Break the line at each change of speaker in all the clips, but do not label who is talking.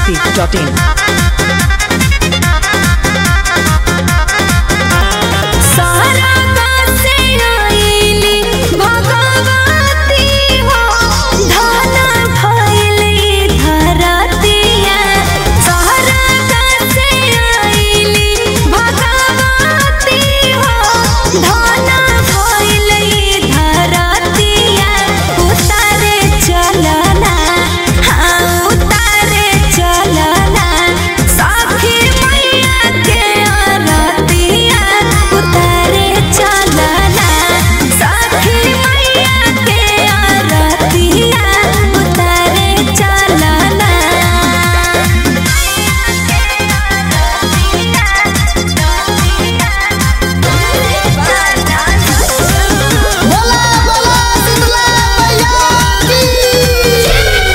masti.in.
सारा कासे आइली भगवती हो धन भइली धरतिया सारा कासे आइली भगवती हो धन भइली धरतिया उतारे चलना हाँ उतारे चलना साखी मैया के आरतिया उतारे चलना साखी मैया के आरतिया उतारे चलना
बोला बोला शीतला मैया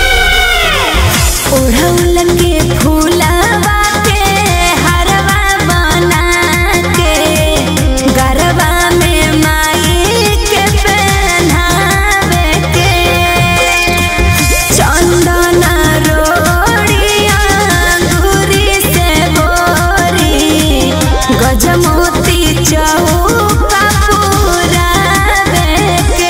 की
ओढ़ौल के फूलवा के हरवा बना के गरबा में माई के पहनावे के चंदन रोड़िया अंगूरी से बोरी गजमोती चौका पुरावे के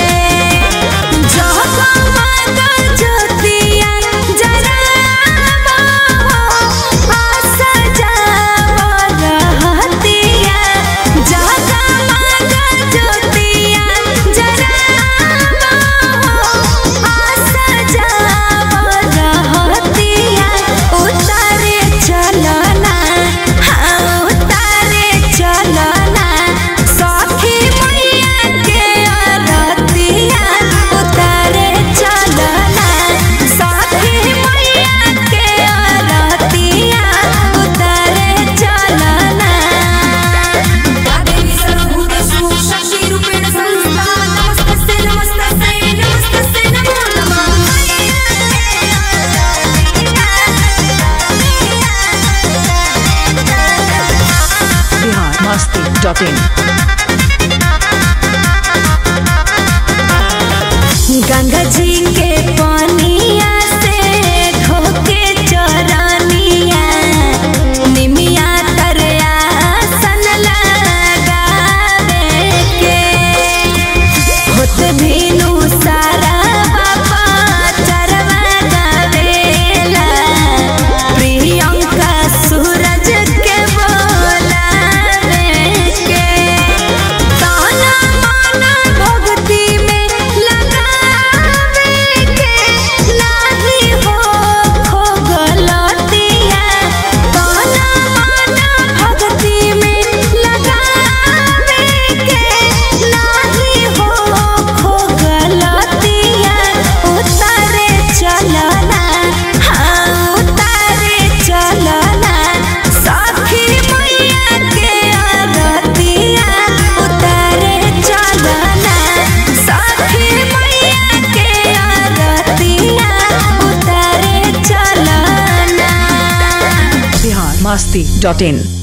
जगमग ज्योतिया जरावा हो, आशा जाव रहतिया। जगमग ज्योतिया जरावा हो, आशा जाव रहतिया। उतारे चलना हाँ उतारे चलना सखी मैया के आरतिया उतारे चलना सखी मैया के आरतिया उतारे चलना
देवी सर्वभूतेषु शक्तिरूपेण संस्था नमस्तस्यै नमस्तस्यै नमस्तस्यै नमो
Bihar masti.in.
गंगा जी के पानिया से धोके चरनिया निमिया तरया सन लगावे के होत भीनु सारा बाबा चरवा गावेला प्रियंका सूरज के बोलावे के ताना माना भक्ति में लगावे के नाही हो खो गलतिया ताना माना भक्ति में लगावे के नाही हो खो गलतिया उतारे चलना हाँ उतारे चलना सखी मैया के आरतिया उतारे चलना सखी मैया के आरतिया उतारे चलना
Bihar masti.in.